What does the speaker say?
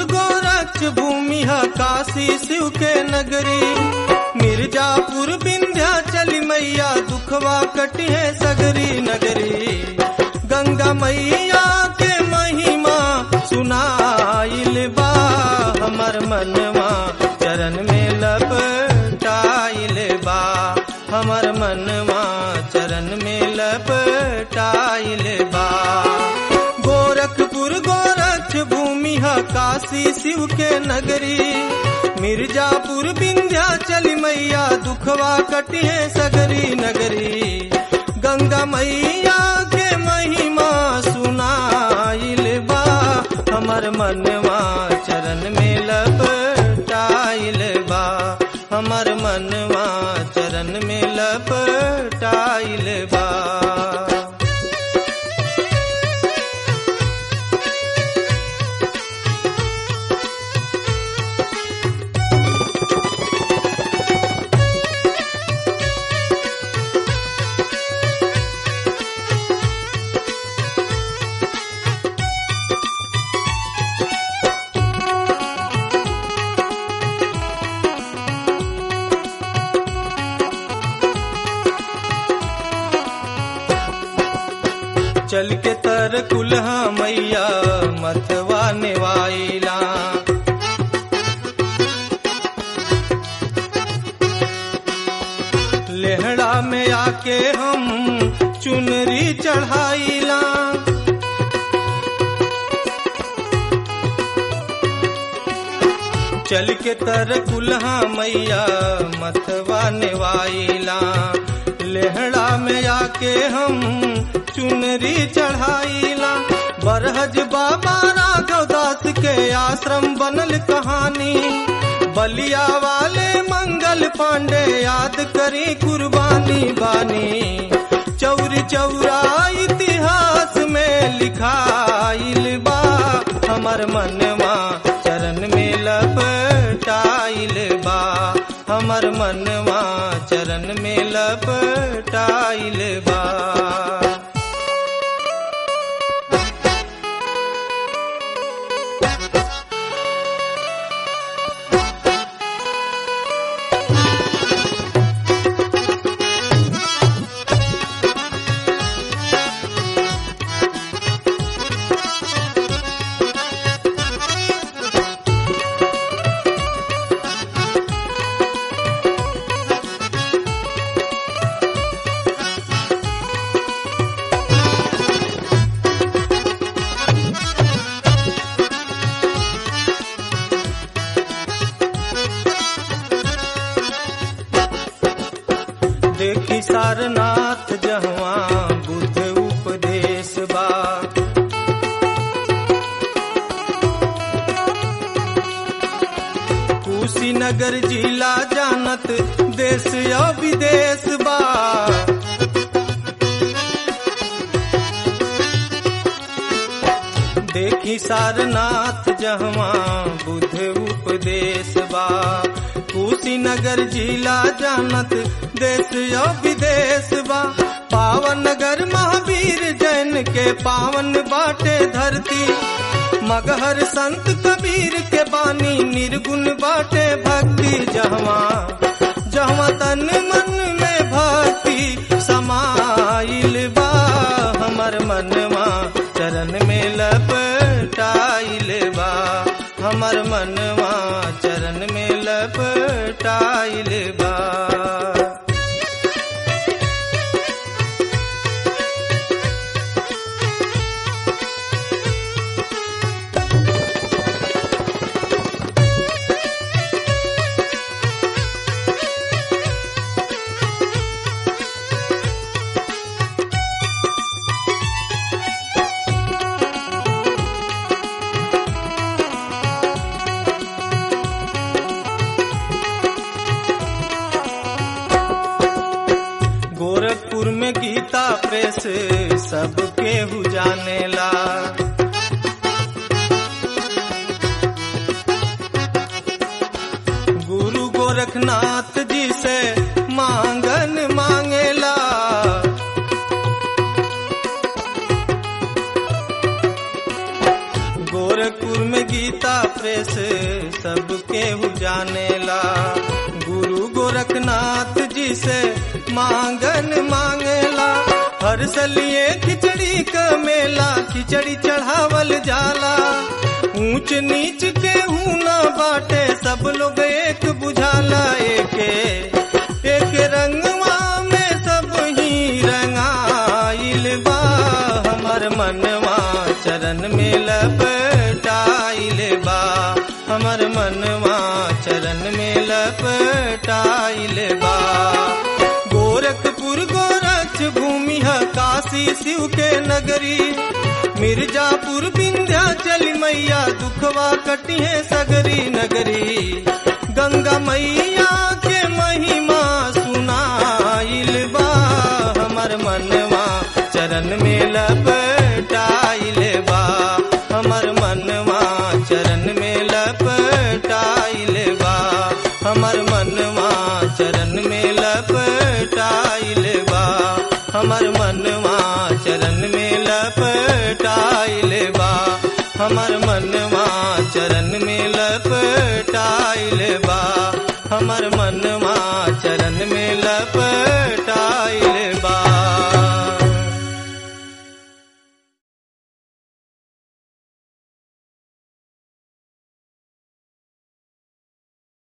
गोरक्ष भूमि है काशी शिव के नगरी मिर्जापुर विंध्याचल मैया दुखवा कटी है सगरी नगरी गंगा मैया के महिमा सुनाइल बा हमर मनवा चरण में लपटाइल बा हमर मनवा चरण में लपटाइल बा गोरखपुर गोरक्ष भूमि है काशी शिव के नगरी मिर्जापुर विंध्याचल मैया दुखवा कटिए सगरी नगरी गंगा मैया के महिमा सुनाइल बा हमर मनवा चरण में लपटाइल बा हमर मनवा चरण में लपटाइल बा चल के तर कुल्हा मैया मथवा नेवाइला लेहड़ा में आके हम चुनरी चढ़ाइला चल के तर कुल्हा मैया मथवा नेवाइला लेहड़ा में आके हम चुनरी चढ़ाइला बरहज बाबा राघव दास के आश्रम बनल कहानी बलिया वाले मंगल पांडे याद करी कुर्बानी बानी चौरी चौरा इतिहास में लिखाइल बा हमर मनवा चरण में लपटाइल बा हमर मनवा चरण में लपटाइल बा देखी सारनाथ जहवा बुद्ध उपदेश बा कुशीनगर जिला जानत देश या विदेश बा देखी सारनाथ जहवा बुद्ध उपदेश बा कुशीनगर जिला जानत देश या विदेश बा पावन नगर महावीर जैन के पावन बाटे धरती मगहर संत कबीर के बानी निर्गुण बाटे भक्ति जहवा जहवा तन मन में भक्ति समाइल बा हमर मनवा चरण में लपटाइल बा हमर मनवा चरण में लपटाइल बा गोरखपुर में गीता प्रेस सबके हु जानेला गुरु गोरखनाथ जी से मांगन मांगेला गोरखपुर में गीता प्रेस सबके जानेला गुरु गोरखनाथ जी से मांगन मांगेला हर सलिए खिचड़ी क मेला खिचड़ी चढ़ावल जाला ऊंच नीच के ना बाटे सब लोग एक बुझाला एके एक रंगवा में सब ही रंगाइल बा हमर मनवा चरण में लपटाइल बा हमर मनवा चरण में लपटाइल बा गोरखपुर गोरक्ष भूमि है काशी शिव के नगरी मिर्जापुर विंध्याचल मैया दुखवा कटिहे सगरी नगरी गंगा मैया के महिमा सुनाइल बा हमर मनवा चरण में लपटाइल बा हमर मनवा चरण में लपटाइल बा हमर मनवा चरण में लपटाइल बा हमर मनवा चरण में लपटाइल बा हमर मनवा चरण में लपटाइल बा हमर मनवा चरण में लपटा